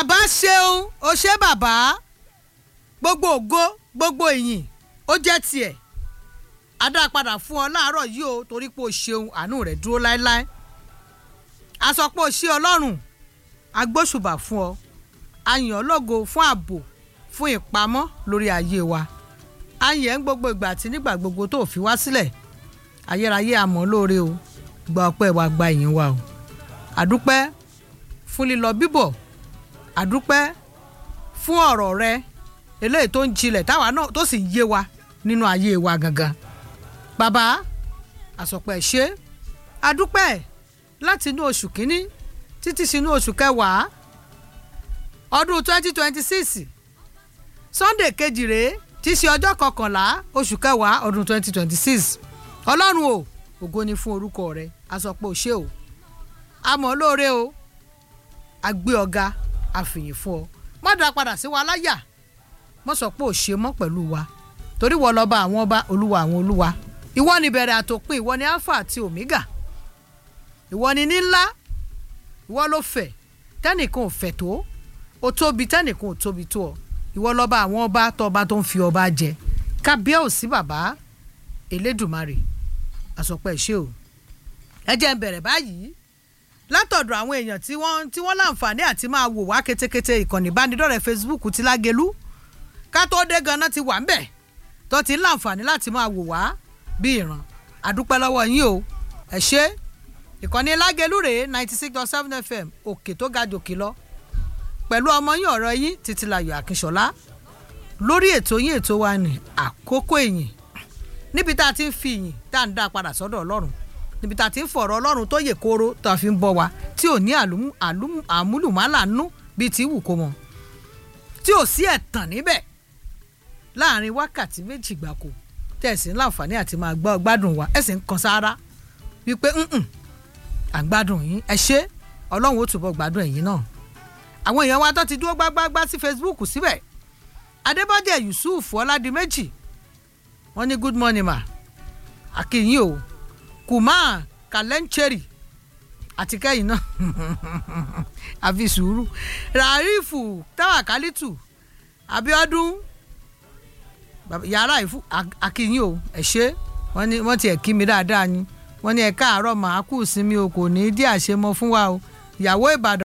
bàbá ṣeun ó ṣe bàbá gbogbo ògo gbogbo ìyìn ó jẹ́ tiẹ̀ a dá padà fún ọ láàárọ̀ yìí o torí pé o ṣeun àánú rẹ̀ dúró láéláé a sọ pé o ṣe ọlọ́run a gbóṣùbà fún ọ a yìn ọ́ lógo fún ààbò fún ìpamọ́ lórí ayé wa a yìn ẹ́ ń gbogbo ìgbà àti nígbà gbogbo tó fi wá sílẹ̀ ayérayé àmọ́ lóore o gba ọpẹ́ wa gba ìyìn wa o àdúpẹ́ fún lílọ bíbọ̀ àdúpẹ́ fún ọ̀rọ̀ rẹ eléyìí tó ń jinlẹ̀ táwa náà tó sì ń yé wa nínú ayé wa gangan bàbá àsọpẹ́ ṣe àdúpẹ́ láti inú oṣù kínní títí sínú oṣù kẹwàá ọdún twenty twenty six sunday kejì rèé tí í ṣe ọjọ́ kọkànlá oṣù kẹwàá ọdún twenty twenty six ọlọ́run o ògo ni fún orúkọ rẹ àsọpẹ́ ò ṣe o àmọ́ lóore o àgbé ọ̀gá àfìyìn fún ọ má dá padà sí wa láyà mọ́ sọ pé ò ṣe mọ́ pẹ̀lú wa torí wọ́n lọ́ba àwọn ọba olúwa àwọn olúwa ìwọ ni bẹ̀rẹ̀ àtòpin ìwọ ni alpha àti omega ìwọ ni ní ńlá ìwọ ló fẹ̀ tẹ́nìkan ò fẹ̀ tó o tóbi tẹ́nìkan ò tóbi tó ọ ìwọ lọ́ba àwọn ọba tọba tó ń fi ọba jẹ kábíyèsí bàbá elédùmarè àsọpẹ́ ṣe o ẹ jẹ́ ń bẹ̀rẹ̀ báyìí látọ̀dọ̀ àwọn èèyàn tí wọ́n tí wọ́n láǹfààní àti máa wò wá ketekete ìkànnì ìbánidọ́rẹ̀ẹ́ facebook ti lágelú ká tó dé ganan ti wà ń bẹ̀ tó ti ń láǹfààní láti máa wò wá bí ìran àdúpẹ́ lọ́wọ́ yín o ẹ ṣé ìkànnì lágelú rèé ninety six dot seven fm òkè tó ga jòkè lọ pẹ̀lú ọmọ yín ọ̀rọ̀ yín títílayọ̀ akínṣọlá lórí ètò yín ètò wa ní àkókò ìyìn níbi tá a ti ń fi ìyìn tá a ń dá padà sọ́dọ̀ ọlọ́run níbi tá a ti ń fọ̀rọ̀ ọlọ́run tó yè kóró tó a fi ń bọ̀ wá tí ò ní àmúlùmálà nú bíi ti wù kó mọ tí ò sí ẹ̀tàn níbẹ̀ láàrin wákàtí méjì gbáko tẹ̀sí ń láǹfààní àti máa gbọ́ gbádùn wa ẹ̀ sì ń kan sára wípé à ń gbádùn yín ẹ ṣé ọlọ́run ó túbọ̀ gbádùn ẹ̀yin náà àwọn èèyàn wa tó ti dúró gbágbágbá sí facebook síbẹ̀ adébọ́jẹ̀ yusuf ọládìméjì wọ́n ní good morning ma akínyìn o kùmá kàlẹ́ńchẹ́rì àti kẹ́yìn náà àfi sùúrù ràrífù táwàkálítù abiodun yàrá ìfú akínyìn o ẹ ṣé wọ́n ní wọ́n tiẹ̀ kí mi dáadáa ni wọ́n ní ẹ káàárọ̀ màá kù sí mi o kò ní í dí àṣemọ fún wa o ìyàwó ìbàdàn.